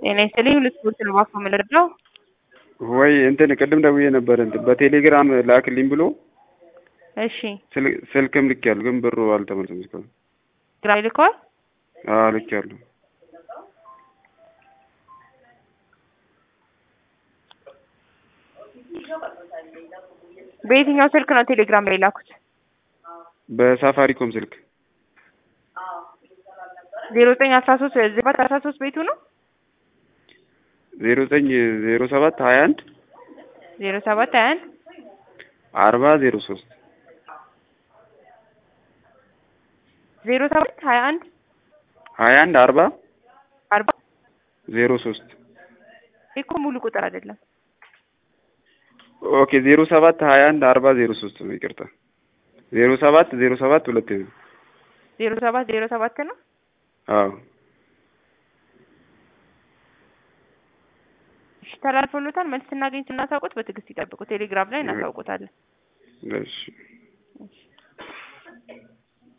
ጤና ይስጥልኝ ልስፖርት ነው ባኮ የምንረዳው ወይ እንትን ቅድም ደውዬ ነበር እንትን በቴሌግራም ላክልኝ ብሎ እሺ ስል- ስልክም ልኬያለሁ፣ ግን ብሩ አልተመለሰም እስካሁን። ግራ ይልከዋል አዎ ልኬያለሁ። በየትኛው ስልክ ነው ቴሌግራም ላይ ላኩት በሳፋሪኮም ስልክ ዜሮ ዘጠኝ አስራ ሶስት ዜባት አስራ ሶስት ቤቱ ነው ዜሮ ዘጠኝ ዜሮ ሰባት ሀያ አንድ ዜሮ ሰባት ሀያ አንድ አርባ ዜሮ ሶስት ዜሮ ሰባት ሀያ አንድ ሀያ አንድ አርባ አርባ ዜሮ ሶስት እኮ ሙሉ ቁጥር አይደለም ኦኬ ዜሮ ሰባት ሀያ አንድ አርባ ዜሮ ሶስት ነው። ይቅርታ ዜሮ ሰባት ዜሮ ሰባት ሁለት ነው። ዜሮ ሰባት ዜሮ ሰባት ነው አዎ እሺ ተላልፎሎታል መልስ ስናገኝ ስናሳውቁት በትዕግስት ይጠብቁ ቴሌግራም ላይ እናሳውቁታለን እሺ